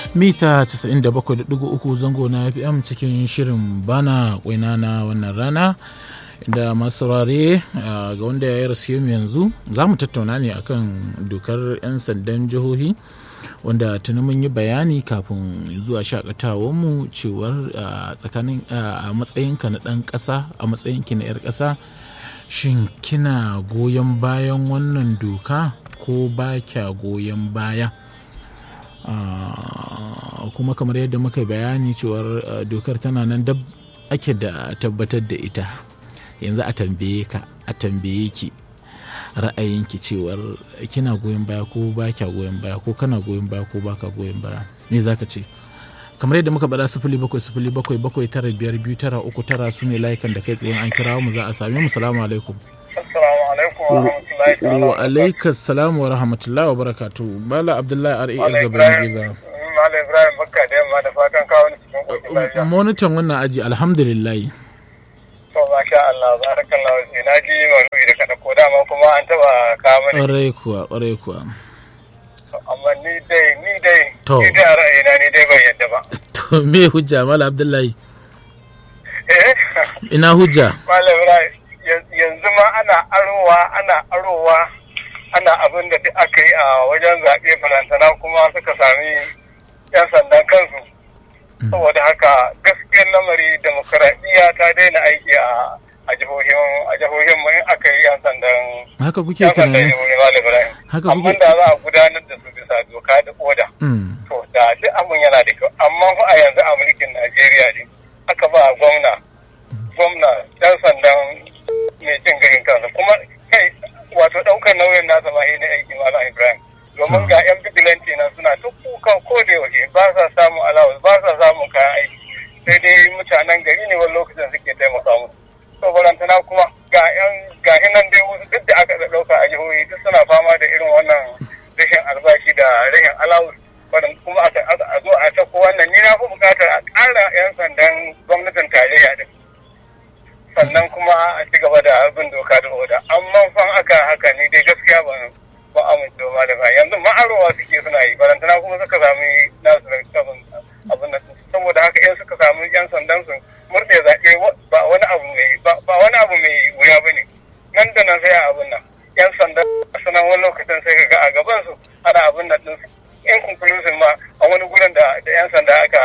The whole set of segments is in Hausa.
mita 97.3 zango na fm cikin shirin bana kwaina na wannan rana da masu saurare ga wanda ya rasu mu yanzu za mu tattauna ne akan dokar 'yan sandan jihohi wanda tuni mun yi bayani kafin zuwa shakatawarmu cewar tsakanin a matsayinka na ɗan ƙasa a matsayinki na 'yar ƙasa shin kina goyon bayan wannan doka ko ba kya goyon baya kuma kamar yadda muka bayani cewar dokar tana nan dab ake da tabbatar da ita yanzu a tambaye ka a tambaye ki ra'ayinki cewar kina goyon baya ko ba kya goyon baya ko kana goyon baya ko baka goyon baya me za ka ce kamar yadda muka bada sifili bakwai sifili bakwai bakwai tara biyar biyu tara uku tara su ne layukan da kai tsaye an kira mu za a same mu salamu alaikum wa alaikas salamu wa rahmatullahi wa barakatu bala abdullahi r a zabarin giza Malam Ibrahim Bakka da yamma da fatan kawo ni cikin ƙoshin lafiya. monitan wannan aji alhamdulillah To masha Allah barakallah sai na ji maudu'i da kada ko dama kuma an taba kawo mani. ƙwarai kuwa ƙwarai kuwa Amma ni dai ni dai To. ni dai a ra'ayina ni dai ban yadda ba. to me hujja mala abdullahi Eh? ina hujja Malam Ibrahim yan- yanzu ma ana arowa ana arowa ana abin da duk aka yi a wajen zaɓe balantana kuma suka sami 'yan sandan kansu. Saboda haka gaskiyar lamari demokaradiyya ta daina aiki a a jihohin a jihohin mu in aka yi 'yan sandan haka kuke yan sandan tunani jihohi Malam Ibrahim. haka Amma kuke da za a gudanar da su bisa doka da oda. Mm, to da duk abin yana da kyau amma fa a yanzu a mulkin Najeriya ne aka ba gwamna gwamna dan sandan mai cin garin kansa kuma kai wato daukar nauyin nasa ma ne aiki malam Ibrahim domin ga yan bigilanti nan suna duk kukan ko da yaushe ba sa samun allowance ba sa samun kayan aiki sai dai mutanen gari ne wani lokacin suke taimaka musu to barantana kuma ga yan ga nan dai wasu duk da aka dauka a jihohi duk suna fama da irin wannan rashin albashi da rashin allowance wadanda kuma aka a zo a ta wannan ni na fi bukatar a ƙara 'yan sandan gwamnatin tarayya din sannan kuma a ci gaba da abin doka da oda amma fan aka haka ni dai gaskiya ban ba amince ba da yanzu ma'arowa suke suna yi barantana kuma suka sami nasu da abin abin nan saboda haka in suka samu 'yan sandan su murɗe zaɓe ba wani abu mai ba wani abu mai wuya ba ne nan da nan sai a abin nan 'yan sandan sanan wani lokacin sai ka ga a gaban su ana abin nan din in conclusion ma a wani gurin da da 'yan sanda aka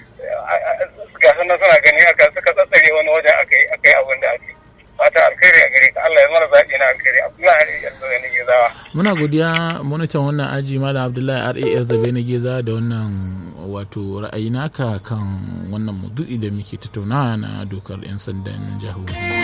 ga sanan suna gani aka suka tsatsare wani wajen aka yi aka yi abin da aka yi fata alkhairi a gare ka Allah ya mara zaɓi na alkhairi Abdullahi ya zo ne zawa muna godiya monitan wannan aji malam abdullahi ras zabe na geza da wannan wato ra'ayi naka kan wannan maudu'i da muke tattaunawa na dokar 'yan sandan jihohi